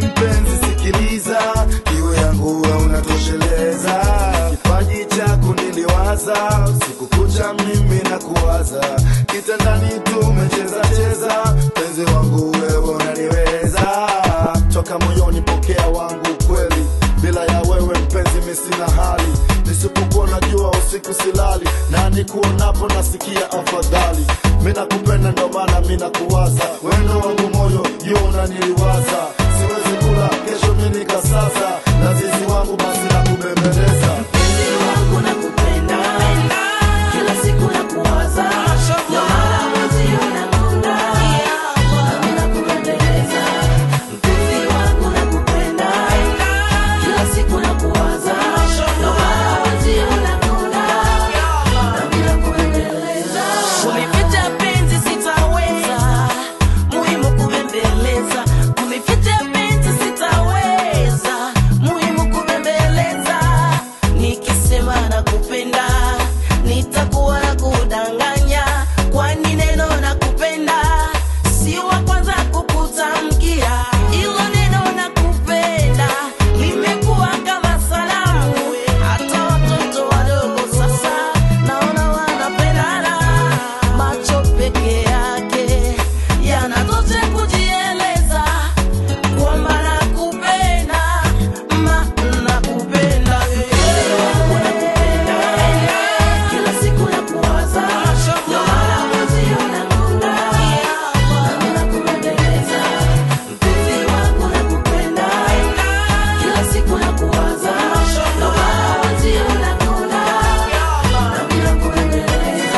mpenzi sikiliza, iwe yangu we unatosheleza. Kipaji chako niliwaza, siku kucha mimi na kuwaza, kitandani tumecheza cheza, mpenzi wangu wewe unaniweza, toka moyoni pokea wangu kweli, bila ya wewe mpenzi mi sina hali, nisipokuwa najua usiku silali, na nikuonapo nasikia afadhali. Mi nakupenda ndo maana mi nakuwaza, wendo wangu moyo juu unaniliwaza, siwezi kula kesho mi nikasasa, na zizi wangu basi nakubembeleza. Mpenzi wangu nakupenda, kila siku nakuwaza, ndio maana mwenzio nakunda, nami nakubembeleza. Mpenzi wangu nakupenda, kila siku nakuwaza, ndio maana mwenzio nakunda, nami nakubembeleza. Kulificha penzi sitaweza, muhimu kubembeleza. Kulificha penzi sitaweza, muhimu kubembeleza. Nikisema nakupenda, nitakuwa na kudanganya, kwani neno nakupenda si wa kwanza kukutamkia. Ilo neno nakupenda limekuwa kama salamu, hata watoto wadogo sasa naona wanapendana. Macho peke yake yanatosha kujieleza kwamba nakupenda, ma nakupenda wewe, nakupenda kila siku nakuwaza, ndio maana mwenzio nakunda, nami nakubembeleza. Mpenzi wangu nakupenda, kila siku nakuwaza, ndio maana mwenzio nakunda, nami nakubembeleza.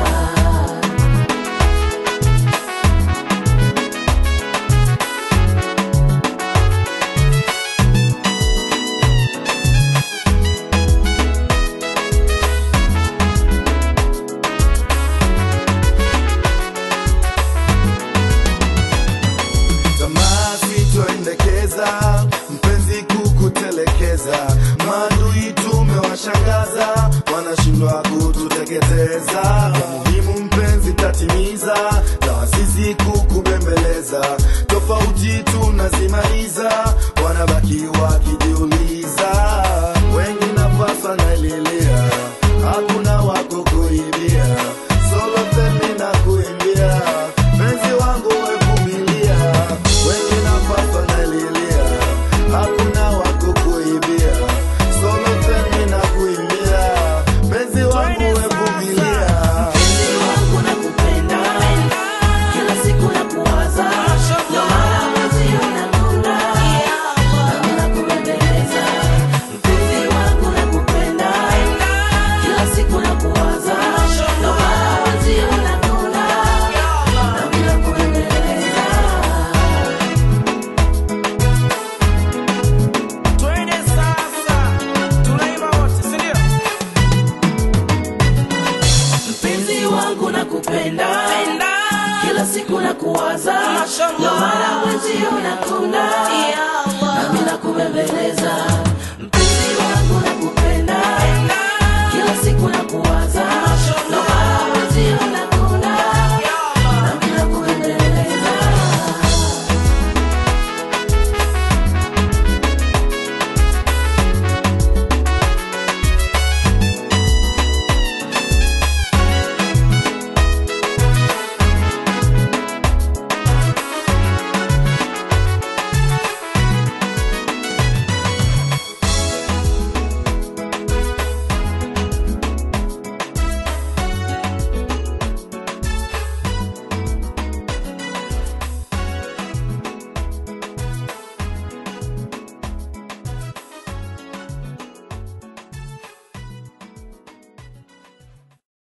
tamaa sitoendekeza, mpenzi kukutelekeza, maadui tumewashangaza, wanashindwa kututeketeza. Ya muhimu mpenzi tatimiza, na wasisi kukubembeleza, tofauti tunazimaliza.